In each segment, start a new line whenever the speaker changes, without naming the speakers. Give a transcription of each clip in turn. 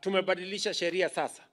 tumebadilisha sheria sasa.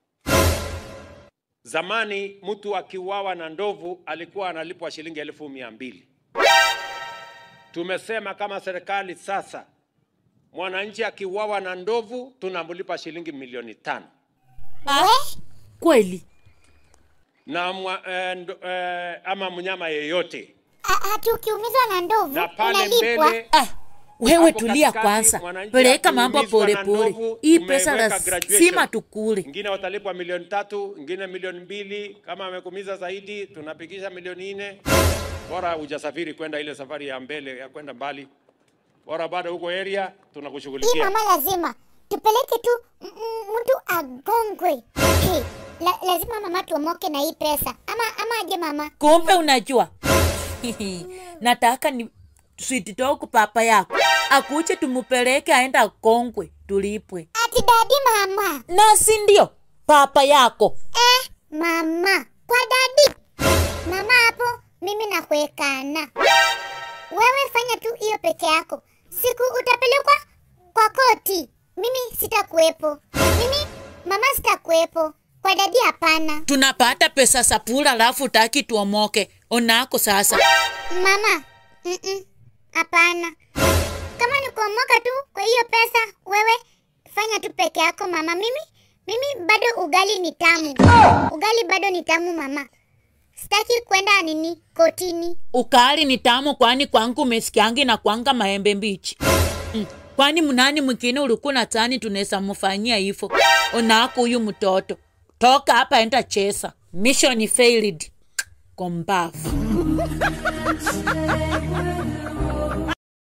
Zamani mtu akiuawa na ndovu alikuwa analipwa shilingi elfu mia mbili. Tumesema kama serikali sasa, mwananchi akiuawa na ndovu tunamlipa shilingi milioni tano
Kweli?
na mwa, eh, ndo, eh, ama mnyama yeyote
A- Ati ukiumizwa na ndovu
na pale
unalipwa.
mbele
Ah, wewe
Hapo
tulia
katikati,
kwanza,
mwananchi
peleka mambo
akiumizwa na
polepole.
ndovu,
Hii pesa
tumeweka
lazima
graduation.
tukule.
Ingine watalipwa milioni tatu, ingine milioni mbili. Kama amekumiza zaidi, tunapigisha milioni nne. Bora hujasafiri kwenda ile safari ya mbele ya kwenda mbali, bora bado huko area,
Hii
tunakushughulikia.
mama lazima tupeleke tu m- m- mtu agongwe. Hey, la, lazima mama tuomoke na hii pesa ama ama aje mama?
Kumbe unajua nataka ni sweet dog papa yako akuje tumupeleke aenda Kongwe tulipwe,
Ati dadi mama.
na si ndio papa yako
Eh, mama kwa dadi mama hapo mimi nakuekana. Wewe fanya tu hiyo peke yako, siku utapelekwa kwa koti, mimi sitakuwepo. Mimi mama sitakuwepo, kwa dadi hapana.
tunapata pesa sapula, alafu utaki tuomoke. Onako sasa
Mama, mm-mm, hapana. Kama ni kuomoka tu kwa hiyo pesa, wewe fanya tu peke yako mama. Mimi mimi bado ugali ni tamu, ugali bado ni tamu mama. Sitaki kwenda nini kotini.
ukali ni tamu, kwani kwangu umesikiangi na kwanga maembe mbichi mm. Kwani mnani mwingine ulikuwa na tani tunaweza mfanyia hivyo? Onako huyu mtoto toka hapa, enda chesa. Mission failed. Kombavu.